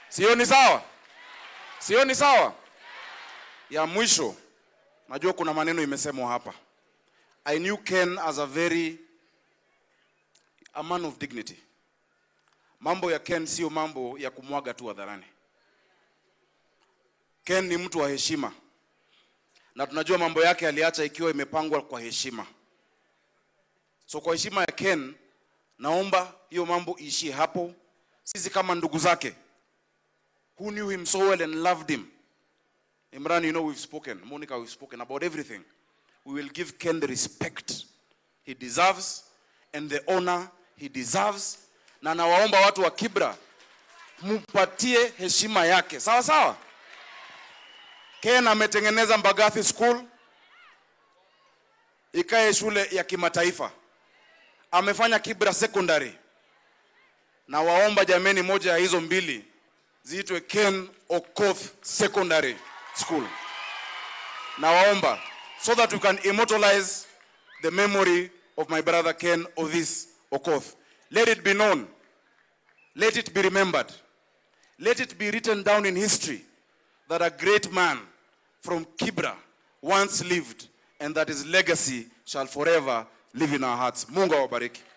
Sio ni sawa? Sio ni sawa? Ya mwisho, najua kuna maneno imesemwa hapa. I knew Ken as a very a man of dignity. Mambo ya Ken sio mambo ya kumwaga tu hadharani. Ken ni mtu wa heshima, na tunajua mambo yake aliacha ikiwa imepangwa kwa heshima. So kwa heshima ya Ken, naomba hiyo mambo iishie hapo. Sisi kama ndugu zake who knew him so well and loved him. Imran, you know we've spoken. Monica, we've spoken about everything. We will give Ken the respect he deserves and the honor he deserves. Na nawaomba watu wa Kibra mupatie heshima yake, sawa sawa. Ken ametengeneza Mbagathi School ikae shule ya kimataifa, amefanya Kibra Secondary. Na waomba jameni, moja ya hizo mbili ziitwe Ken Okoth Secondary School. Na waomba so that we can immortalize the memory of my brother Ken Othis Okoth. Let it be known. Let it be remembered. Let it be written down in history that a great man from Kibra once lived and that his legacy shall forever live in our hearts. Mungu awabariki.